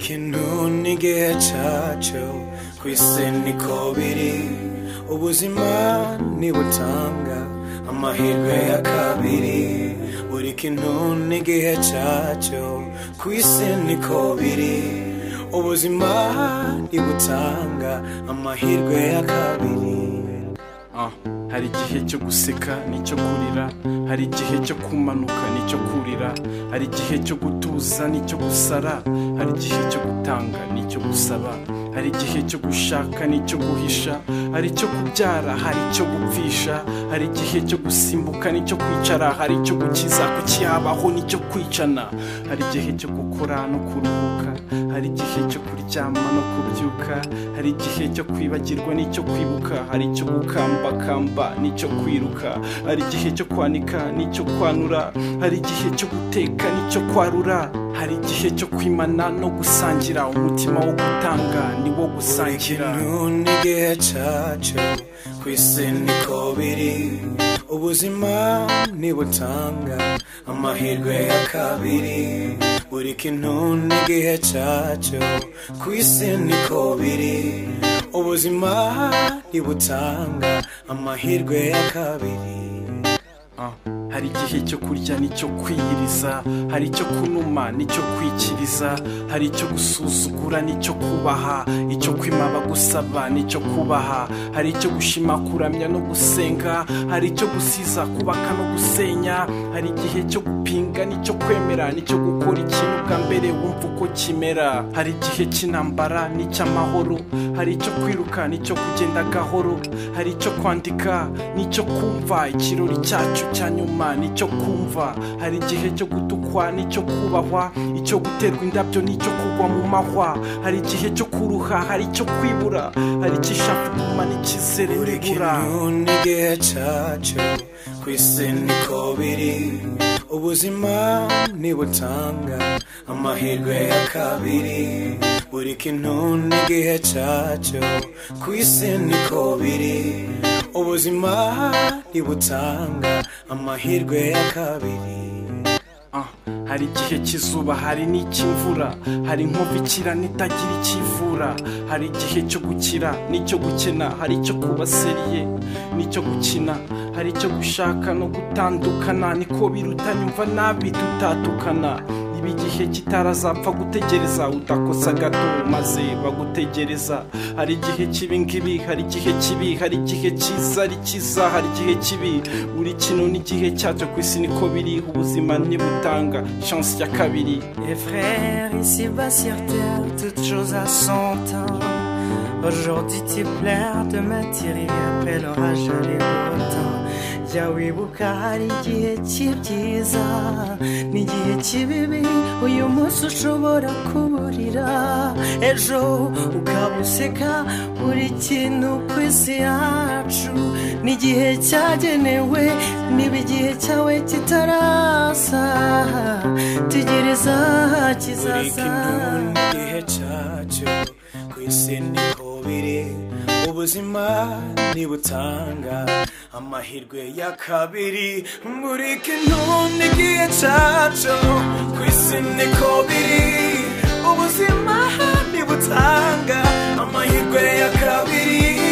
induni igihe cyacu ku isi niko biri ubuzima ntibutanga amahirwe ya kabiri buri kintu n'igihe cyacu ku isi niko biri ubuzima ntibutanga amahirwe ya kabiri Ah, hari igihe cyo guseka n'icyo kurira hari igihe cyo kumanuka n'icyo kurira hari igihe cyo gutuza n'icyo gusara hari igihe cyo gutanga n'icyo gusaba hari igihe cyo gushaka n'icyo guhisha hari icyo kubyara hari icyo gupfisha hari igihe cyo gusimbuka n'icyo kwicara hari icyo gukiza kukihabaho n'icyo kwicana hari igihe cyo gukora no kuruhuka hari igihe cyo kuryama no kubyuka hari igihe cyo kwibagirwa n'icyo kwibuka hari icyo gukambakamba n'icyo kwiruka hari igihe cyo kwanika n'icyo kwanura hari igihe cyo guteka n'icyo kwarura hari igihe cyo kwimana no gusangira umutima wo gutanga ni wo gusangira kintu n'igihe cyacu ku isi niko biri ubuzima ntibutanga amahirwe ya kabiri buri kintu n'igihe cyacu ku isi niko biri ubuzima ntibutanga amahirwe ya kabiri Ah, hari igihe cyo kurya n'icyo kwiyiriza hari icyo kunuma n'icyo kwikiriza hari icyo gusuzugura n'icyo kubaha icyo kwimaba gusaba n'icyo kubaha hari icyo gushima kuramya no gusenga hari icyo gusiza kubaka no gusenya hari igihe cyo gupinga n'icyo kwemera n'icyo gukora ikintu bwa mbere wumva uko kimera hari igihe cy'intambara n'icy'amahoro hari icyo kwiruka n'icyo kugenda gahoro hari icyo kwandika n'icyo kumva ikirori cyacu cya nyuma nicyo kumva hari igihe cyo gutukwa nicyo kubahwa icyo guterwa indabyo nicyo kugwa mu mahwa hari igihe cyo kuruha hari icyo kwibura hari icyishaka kuguma n'icyizere buri nibura kintu n'igihe cyacu ku isi niko biri ubuzima ntibutanga amahirwe ya kabiri buri kintu n'igihe cyacu ku isi niko biri ubuzima ntibutanga amahirwe ya kabiri Ah, hari igihe cy'izuba hari n'icy'imvura hari inkovu ikira n'itagira ikivura hari igihe cyo gukira n'icyo gukena hari icyo kuba seriye n'icyo gukina hari icyo gushaka no gutandukana niko biruta nyumva nabi tutatukana ibi igihe kitarazapfa gutegereza utakosa gato maze bagutegereza hari igihe cy'ibingibi hari igihe kibi hari igihe cyiza ari cyiza hari igihe kibi buri kintu n'igihe cyacyo ku isi niko biri ubuzima ntibutanga chance ya kabiri Et frères, ici-bas sur terre, toute chose a son temps. Aujourd'hui tu pleures, demain tu ris, après l'orage les beaux temps. Jyawibuka hari igihe cy'ibyiza n'igihe cy'ibibi uyu munsi ushobora kuburira ejo ukaba useka buri kintu ku isi yacu n'igihe cyagenewe niba igihe cyawe kitaraza tegereza buri kizaza kintu n'igihe cyacu ku isi niko biri ubuzima ntibutanga amahirwe ya kabiri buri kintu n'igihe cyacu ku isi niko biri ubuzima ntibutanga amahirwe ya kabiri